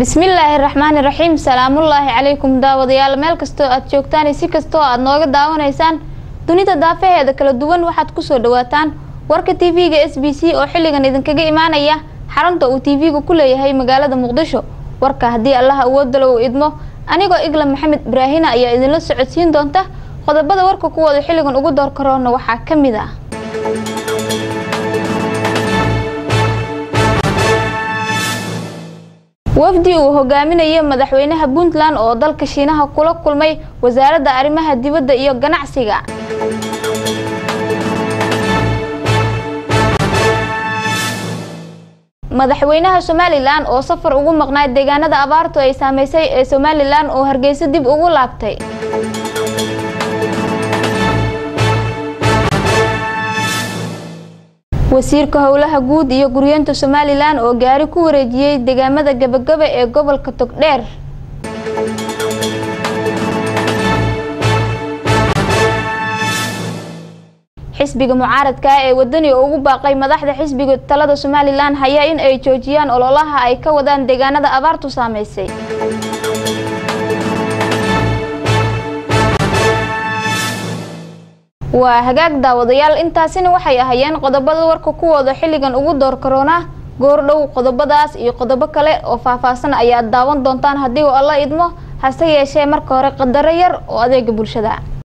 bismillaahi raxmaani raxiim salaamullaahi calaykum daawadayaal meel kastoo aad joogtaan iyo si kastoo aad nooga daawanaysaan dunida daafaheeda kala duwan waxaad kusoo dhawaataan warka tv-ga s b c oo xilligan idinkaga imaanaya xarunta uu tv-gu ku leeyahay magaalada muqdisho warka haddii allaha awoodalo uu idmo anigoo igla maxamed ibraahina ayaa idinla socodsiin doonta qodobada warka kuwooda xilligan ugu door karoona waxaa ka mid ah wafdi uu hogaaminayay madaxweynaha puntland oo dalka shiinaha kula kulmay wasaaradda arrimaha dibadda iyo ganacsiga madaxweynaha somalilan oo safar ugu maqnaay deegaanada abaartu ay saameysay ee somalilan oo hargeysa dib ugu laabtay wasiirka howlaha guud iyo guryeenta somalilan oo gaari ku wareejiyey deegaamada gabagaba ee gobolka togdheer xisbiga mucaaradka ah ee wadani oo ugu baaqay madaxda xisbiga talada somalilan haya in ay joojiyaan ololaha ay ka wadaan deegaanada abaartu saameysay waa hagaag daawadayaal intaasina waxay ahayeen qodobada warka kuwooda xilligan ugu door karoona goordhow qodobadaas iyo qodobo kale oo faahfaahsan ayaad daawan doontaan haddii uu alla idmo hase yeeshee marka hore qadaro yar oo adeega bulshada